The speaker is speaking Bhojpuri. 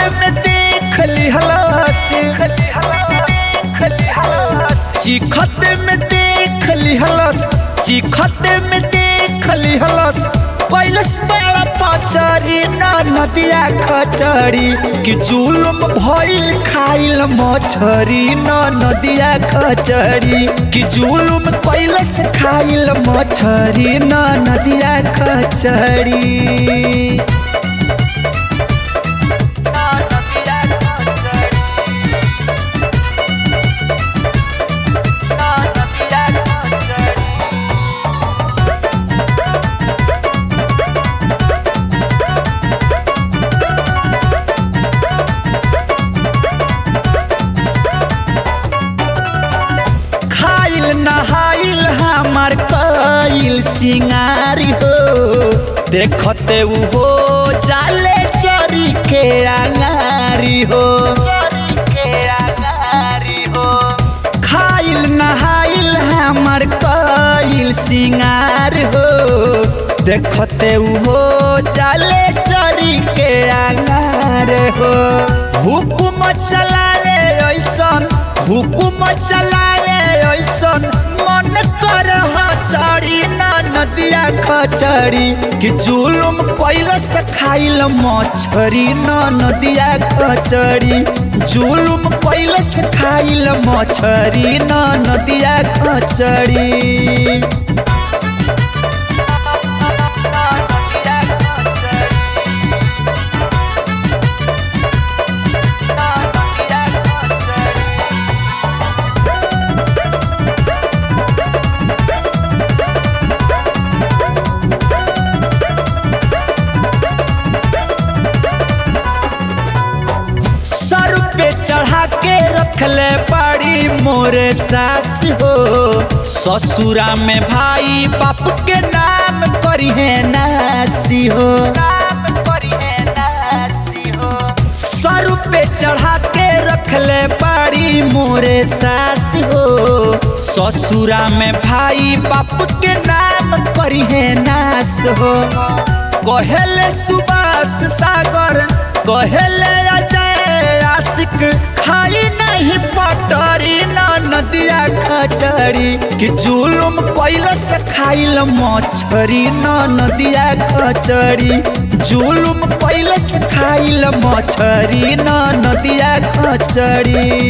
में देख लिहलस चिखत में देख लिहलस चिखत में देख लिहलस कैलस बड़ा पचरी ना नदिया खचरी कि जुलुम भइल खाइल मछरी ना नदिया खचरी कि जुलुम कैलस खाइल मछरी ना नदिया खचरी खाइल नहाइल हमार कइल सिंगारी हो देखते उ हो जाले चरी के अंगारी हो खाइल नहाइल हमार कइल सिंगार हो देखते उ हो जाले चरी के अंगार हो हुकुम चलावे ऐसन हुकुम चलावे ऐसन मन कर चढ़ी ना नदिया खचड़ी कि जुलुम कैलस खाइल मछरी ना नदिया खचड़ी जुलुम कैलस खाइल मछरी ना नदिया खचड़ी सर पे चढ़ा के रखले बड़ी मोरे सास हो ससुरा में भाई बाप के नाम करी है नासी हो नाम करी है नासी हो सर पे चढ़ा के रखले बड़ी मोरे सास हो ससुरा में भाई बाप के नाम करी है नास हो कहेले सुबास सागर कहेले अजय आशिक खाई नहीं पटरी ना नदिया खचड़ी कि जुलुम कैलस खाइल मछरी ना नदिया खचड़ी जुलुम कैलस खाइल मछरी ना नदिया खचड़ी